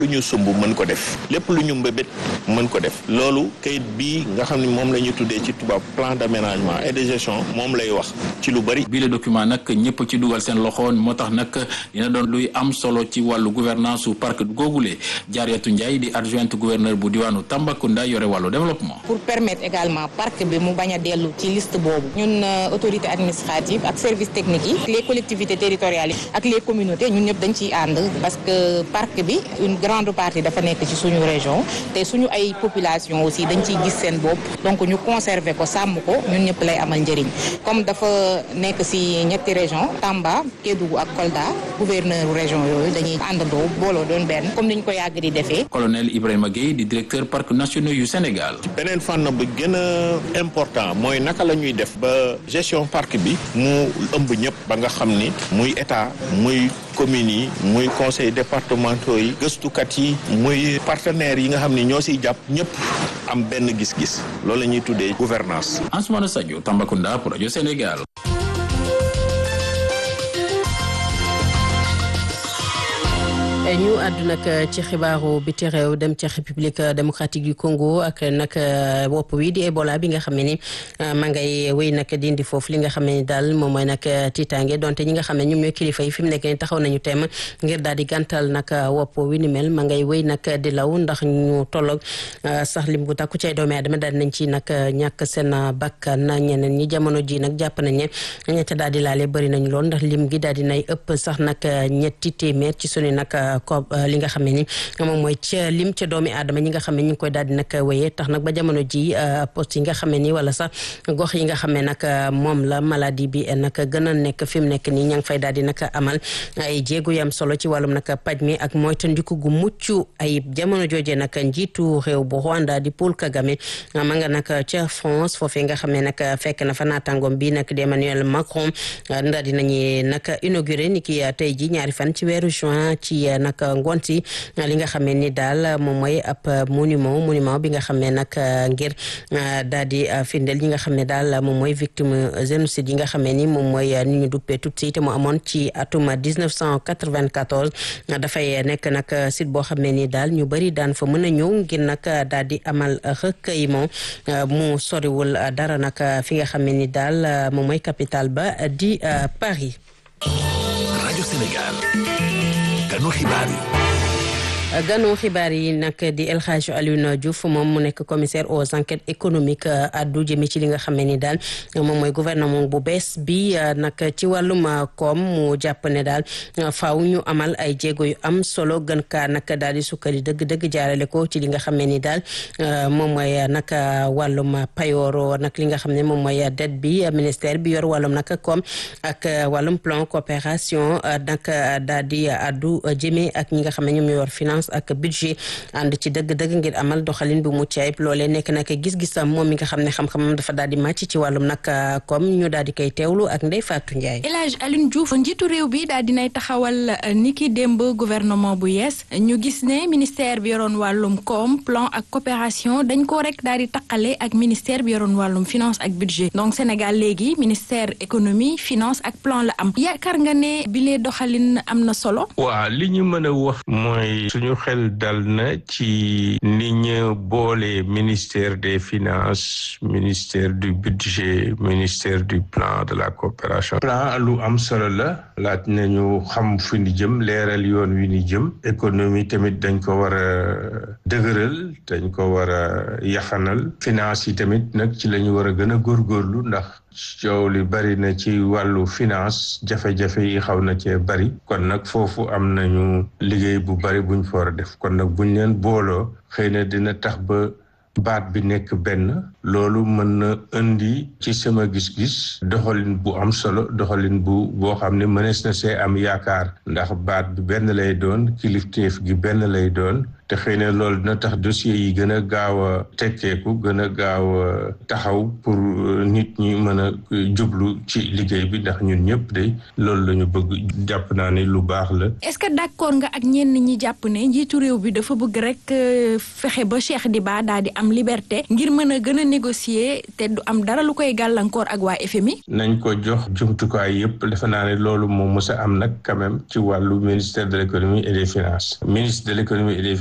lu ñu sumb mën ko def lépp lu ñu mbébét mën ko def loolu kayit bii nga xam ne moom la ñu tuddee ci tubaab plan d'aménagement et de gestion moom lay wax ci lu bari. bii le document nag ñëpp ci dugal seen loxo moo tax nag dina doon luy am solo ci wàllu gouvernance su parc googule Jaariyatu Ndiaye di adjointe gouverneur bu diwaanu Tambacounda yore wàllu développement. pour permettre également parc bi mu bañ a dellu ci liste boobu ñun autorité administrative ak service technique yi les collectivités territoriales yi ak les communautés ñun ñëpp dañ ciy ànd parce que parc bi une grande partie dafa nekk ci suñu région te suñu ay population aussi dañ ciy gis seen bopp donc ñu conserver ko sàmm ko ñun ñëpp lay amal njëriñ comme dafa nekk ci ñetti région Tamba Kédougou ak Kolda gouverneur région yooyu dañuy àndandoo booloo doon benn comme ni ñu ko yàgg di defee. colonel Ibrahima Gueye di directeur parcs nationaux yu Sénégal. beneen fànn bu gën a important mooy naka la ñuy def ba gestion parc bi mu ëmb ñëpp ba nga xam ni muy état muy communes yi muy conseil départementaux yi gëstukat yi muy partenaires yi nga xam ni ñoo siy jàpp ñëpp am benn gis-gis loolu la ñuy tuddee gouvernance Ansoumana Sadio Tambacounda pour rajo Sénégal. ñu àddu nag ci xibaaru biti réew dem ci république démocratique du Congo ak nag wopp wi di Ebola bi nga xam ne ni ma ngay wéy nag dindi foofu li nga xam ne ni daal moom mooy nag tiitaange donte ñi nga xam ne ñoom ñooy kilifa yi fi mu nekk ni taxaw nañu teem ngir daal di gàntal nag wopp wi ni mel ma ngay wéy nag di law ndax ñu tolloog sax lim bu takku cay doomi aadama daal nañ ci nag ñàkk seen bakkan ñeneen ñi jamono ji nag jàpp nañ ne ñett daal di laale bëri nañ lool ndax lim gi daal di nay ëpp sax nag ñetti téeméer ci sunu nag ko li nga xam ne ni moom mooy ca lim ca doomi aadama ñi nga xam ne ñu ngi koy daal di nag wéyee tax nag ba jamono ji poste yi nga xam ne ni wala sax gox yi nga xam ne nag moom la maladie bi nag gën a nekk fi mu nekk nii ña ngi fay daal di nag amal ay jéego yam solo ci wàllum nag paj mi ak moytandiku gu mucc ayib jamono jooje nag njiitu réew bu Rwanda di Paul Kagame ma nga nag ca France foofee nga xam ne nag fekk na fa naataangoom bi nag di Emmanuel Macron daal di nañu nag inauguré ni ki tey ji ñaari fan ci weeru juin ci nag ngoon si li nga xam ne ni daal moom mooy ab monument monument bi nga xam ne nag ngir daal di firndeel ñi nga xam ne daal moom mooy victime génocide yi nga xam ne ni moom mooy ni ñu duppee Tutsi te mu amoon ci atum 1994 dafay nekk nag site boo xam ne ni daal ñu bëri daan fa mën a ñëw ngir nag daal di amal recueillement mu soriwul dara nag fi nga xam ne ni daal moom mooy capitale ba di Paris. rajo Sénégal. ganu xibaar yi. ganu xibaar yi nag di El Hadj Alioune Diouf moom mu nekk commissaire aux enquêtes économiques addu jëme ci li nga xam ne ni daal moom mooy gouvernement bu bees bi nag ci wàllum koom mu jàpp ne daal faaw ñu amal ay jéego yu am solo gën kaa nag daal di sukkali dëgg-dëgg jaarale ko ci li nga xam ne ni daal moom mooy nag wàllum payooro nag li nga xam ne moom mooy dette bi ministère bi yor wàllum nag koom ak wàllum plan coopération nag daal di addu jëme ak ñi nga xam ne ñoom ñoo yor finance ak budget ànd ci dëgg-dëgg ngir amal doxalin bu mucc ayib loolee nekk nag gis-gisam moom mi nga xam ne xam-xamam dafa daal di màcc ci wàllum nag comme ñu daal di koy teewlu ak Ndeye Fatou Ndiaye. El Hadj Alioune Diouf njiitu réew bi daal dinay taxawal niki démb gouvernement bu yees ñu gis ne ministère bi yoroon wàllum koom plan ak coopération dañ ko rek daal di taqale ak ministère bi yoroon wàllum finance ak budget donc Sénégal léegi ministère économie finance ak plan la am yaakaar nga ne bile doxalin am na solo. waaw li ñu mën a wax mooy suñu xel dal na ci ni ñu boole ministère des finances ministère du budget ministère du plan de la coopération plan lu am solo la laaj nañu xam fu ni jëm leeral yoon wi ni jëm économie tamit dañ ko war a dëgëral dañ ko war a yaxanal finance yi tamit nag ci la ñu war a gën a góorgóorlu ndax coow li bari na ci wàllu finance jafe-jafe yi xaw na cee bari kon nag foofu am nañu liggéey bu bari buñ fa war a def kon nag buñ leen booloo xëy na dina tax ba baat bi nekk benn loolu mën na indi ci sama gis-gis doxalin bu am solo doxalin bu boo xam ne mënees na see am yaakaar ndax baat bi benn lay doon kilifteef gi benn lay doon te xëy na loolu dina tax dossier yi gën a gaaw a tekkeeku gën a gaaw a taxaw pour nit ñi mën a jublu ci liggéey bi ndax ñun ñëpp de loolu la ñu bëgg jàpp naa ne lu baax la. est-ce que d'accord nga ak ñenn ñi jàpp ne njiitu réew bi dafa bëgg rek fexe ba Cheikh Diba daal di am liberté ngir mën a gën a négocier te du am dara lu koy gàllankoor ak waa FMI. nañ ko jox jumtukaay yëpp defe naa ne loolu moom mës a am nag quand même ci wàllu ministère de l'économie et des finances ministre de l'économie et des